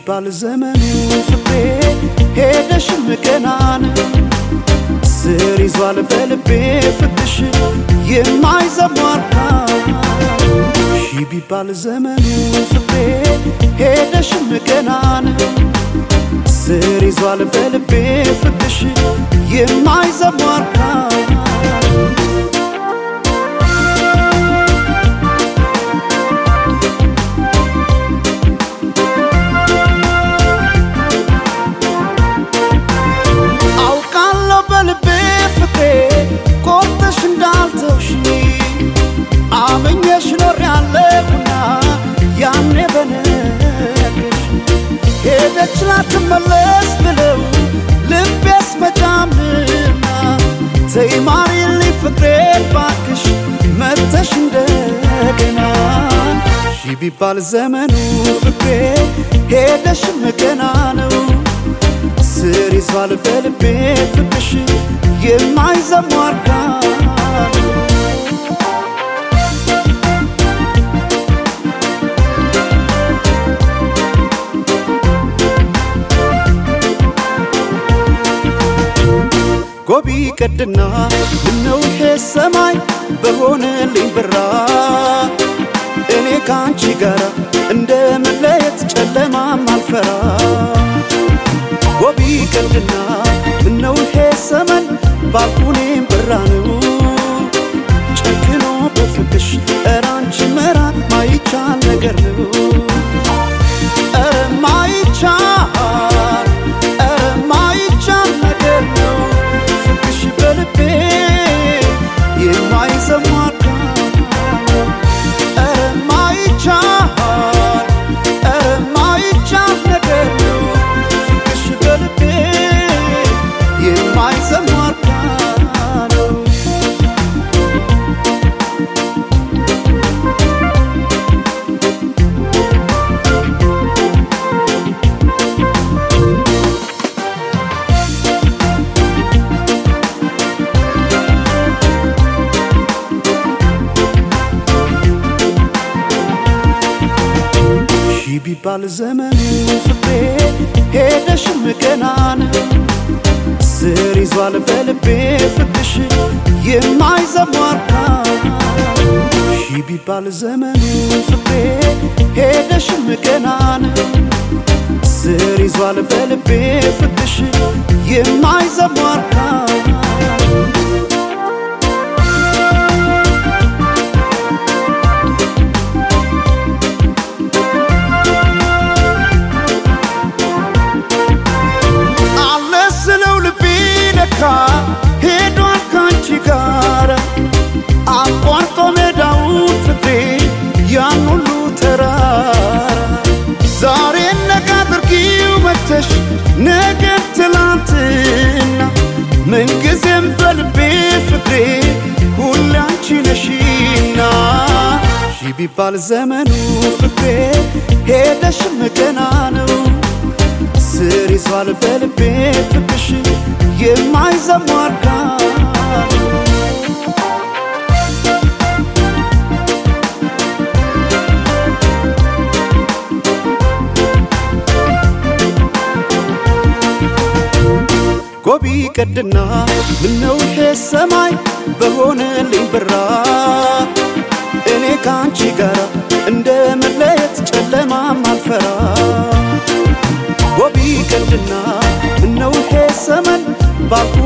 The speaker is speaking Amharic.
ቢባል ዘመኑ ፍቅሬ ሄደሽም ገናን ስር ይዟል በልቤ ፍቅሽ የማይዘሟርካ ሺ ቢባል ዘመኑ ፍቅሬ ሄደሽም ገናን ስር ይዟል በልቤ ፍቅሽ የማይዘሟርካ አውቃለሁ በልቤ ፍቅሬ ቆርጠሽ እንዳልተውሽ አመኘሽ ኖሬያለሁና ያኔ በነገርሽ ሄደች ላትመለስ ብለው ልቤስ መጫምና ተይ ማሪልኝ ፍቅሬን ባክሽ መተሽ እንደገና ሺ ቢባል ዘመኑ ፍቅሬ ሄደሽም ገና ነው ስር ይዟል በልቤ ፍቅሽ የማይዘሟርካ ጎቢ ቀድና ምነው ይሄ ሰማይ በሆነልኝ ብራ እኔ ከአንቺ ጋር እንደ መለየት ጨለማም አልፈራ ጎቢ ቀንድና ምነው ይሄ ሰመን ባልኩኔም ብራ ነው ጨክኖ በፍቅሽ ኧረ አንቺ መራቅ ማይቻል ነገር ነው ኧረ ማይቻል ኧረ ማይቻል ነገር ነው ፍቅሽ በልቤ የማይዘሟርካ ኧረ ማይቻል ኧረ ማይቻል ነገር ነው ፍቅሽ በልቤ የማይዘሟርካ ነው ሺ ቢባል ዘመኑ ፍቅሬ ሄደሽም ገናን ስር ይዟል በልቤ ፍቅሽ የማይዘሟርካ ሺ ቢባል ዘመኑ ፍቅሬ ሄደሽም ገናን ስር ይዟል በልቤ ፍቅሽ የማይዘሟርካ አለ ስለው ልቤ ነካ ሄዷል ካንቺ ጋር አቋርጦ ሜዳውን ፍቅሬ ያን ሁሉ ተራራ ዛሬ ነጋ አድርጊው መተሽ ነገ ትላንትና ምንጊዜም በልቤ ፍቅሬ ሁሌ አንቺ ነሽና ሺ ቢባል ዘመኑ ፍቅሬ ሄደሽም ገና ነው ስር ይዟል በልቤ ፍቅሽ የማይዘሟርካ ጎቢ ቀድና ምነው ይሄ ሰማይ በሆነልኝ ብራ እኔ ከአንቺ ጋር እንደ መለየት ጨለማም አልፈራ ጎቢ ቀንድና ምነው ይሄ ዘመን ባልኩ